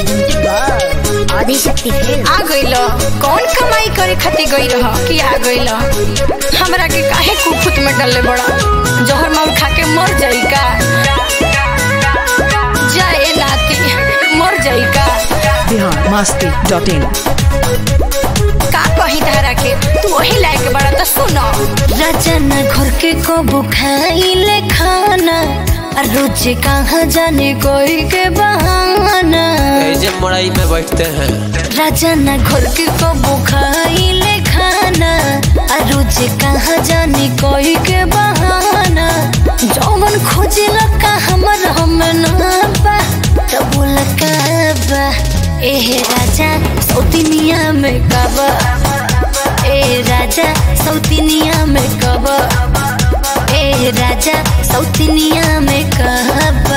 Adishakti film आ गइल कौन कमाई करे खातिर गई रह कि आ गइल हमरा के काहे कुफुत में डलले बड़ा जहर मार खा के मर जाई का जाए नाती मर जाई का बिहार मस्ती डॉट इन का कही धारा के तू वही लायक बड़ा तो सुनो रजन घर के कबू खाइले खाना आ रोज कहाँ जाने कोई के बहाना ऐसे मड़ाई में बैठते हैं राजन घर के कबू खाइले खाना आ रोज कहाँ जाने कोई के बहाना जौवन खोजिला का हमर हम ना बा तो बोल का बा एह राजा सौतिनिया में कबा ए राजा सौतिनिया में कबा ए राजा सौतिनिया में कबा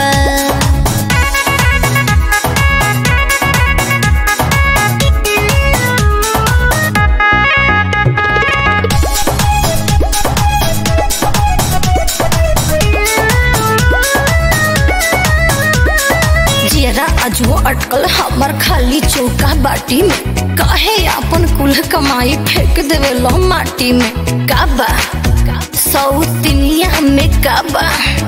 जियरा अजुओ अटकल हमर खाली चौका बाटी में काहे अपन कुल कमाई फेंक देवे लो माटी में काबा सौतिनिया में काबा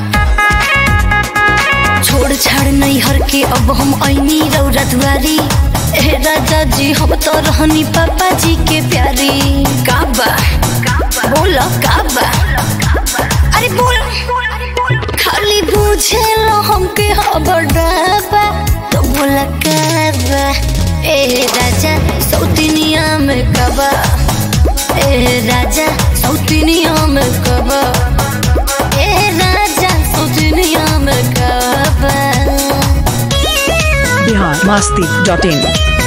छोड़ छाड़ नहीं हर के अब हम ऐनी रौरा दुआरी ए राजा जी हम तो रहनी पापा जी के प्यारी काबा बोलो काबा अरे बोल खाली बुझे लो हमके हबर डाबा तो बोला काबा ए राजा सौतिनिया में कबा ए राजा सौतिनिया में कबा ए राजा सौतिनिया में कबा बिहार मस्ती डॉट इन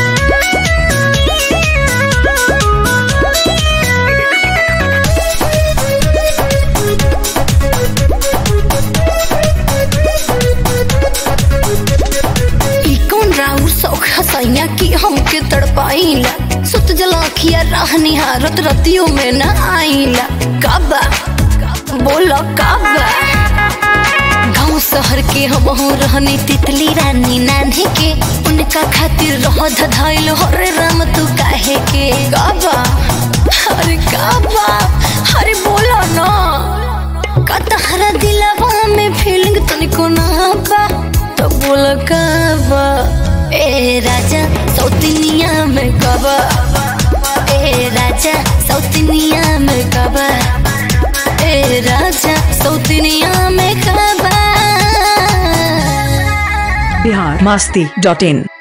ई कौन राउर सौख हसैया की हमके तड़पाइला सुत जलाखिया राह निहारत रतियों में न आइला काबा बोलो काबा गाँव शहर के हम रहनी तितली रानी नान्हे के उनका खातिर रह धधाइल हरे राम तू काहे के काबा अरे काबा अरे बोलो ना का तहरा दिलवा में फीलिंग तनिको ना बा तो बोल कबा ए राजा सौतिनिया में कबा ए राजा सौतिनिया में कबा ए राजा सौतिनिया में कबा बिहार मस्ती डॉट इन